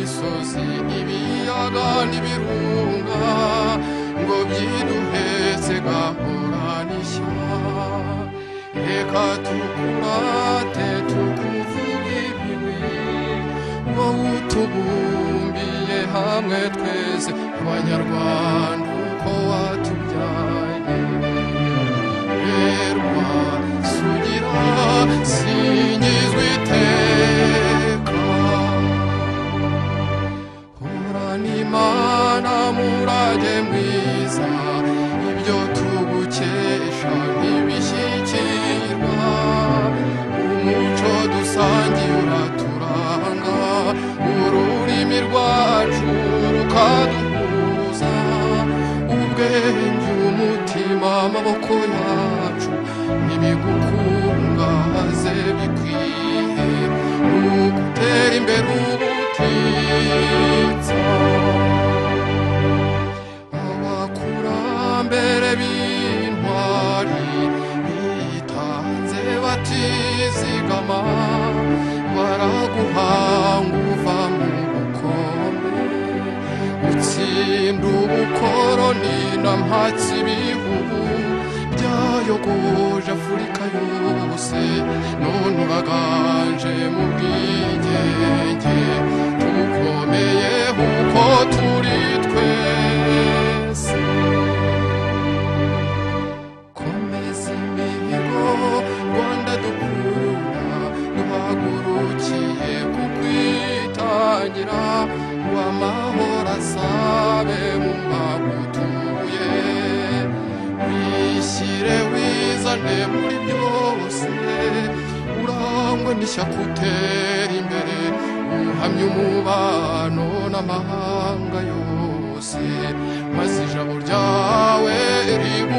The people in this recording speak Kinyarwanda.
byose ntibiyaga n'ibirunga ngo byiduhetse gahora n'ishya reka tukurate tukuvuge ibibi wowe utubumbiye hamwe twese abanyarwanda uko watubyaye rerwa sugira singizwe iteka horana imana murage mwiza ibyo tugukesha ntibishyikirwa umuco dusangiye uraturanga ururimi rwacu rukaduhuza ubwenge umutima amaboko yacu nibigukungaze bikwiye nugutera imbere ubutitsa abakurambere b'intwari bitanze batizigama baraguhanga uva mu bukombe utsinda ubukoroni na mpatsi ibihugu byayogoje afurika yose none uraganje mu bwigenge tukomeye uko turi twese komeza imihigo rwanda dukunda duhagurukiye kukwitangira uw'amahoro asabe mu mbagutuye wishyire wizane muri byose urangwe n'ishyaka utera imbere uhamye umubano n'amahanga yose maze ijabo ryawe ribu